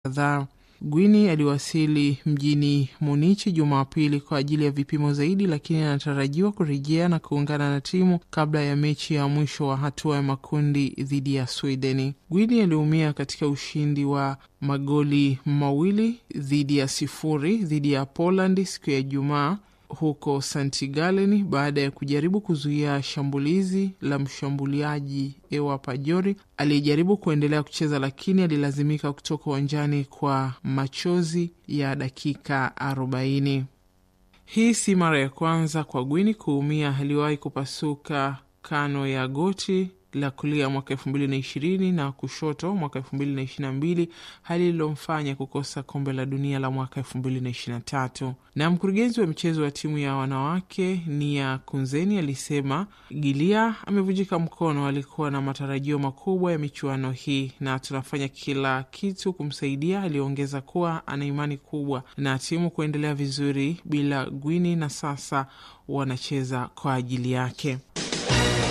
kadhaa. Gwini aliwasili mjini Munichi Jumapili kwa ajili ya vipimo zaidi, lakini anatarajiwa kurejea na kuungana na timu kabla ya mechi ya mwisho wa hatua ya makundi dhidi ya Swedeni. Gwini aliumia katika ushindi wa magoli mawili dhidi ya sifuri dhidi ya Poland siku ya Ijumaa huko St Gallen baada ya kujaribu kuzuia shambulizi la mshambuliaji Ewa Pajori aliyejaribu kuendelea kucheza lakini alilazimika kutoka uwanjani kwa machozi ya dakika 40. Hii si mara ya kwanza kwa Gwini kuumia. Aliwahi kupasuka kano ya goti la kulia mwaka elfu mbili na ishirini na kushoto mwaka elfu mbili na ishirini na mbili hali ililomfanya kukosa kombe la dunia la mwaka elfu mbili na ishirini na tatu. Na mkurugenzi wa michezo wa timu ya wanawake Nia Kunzeni alisema Gilia amevunjika mkono. Alikuwa na matarajio makubwa ya michuano hii na tunafanya kila kitu kumsaidia. Aliongeza kuwa ana imani kubwa na timu kuendelea vizuri bila Gwini na sasa wanacheza kwa ajili yake.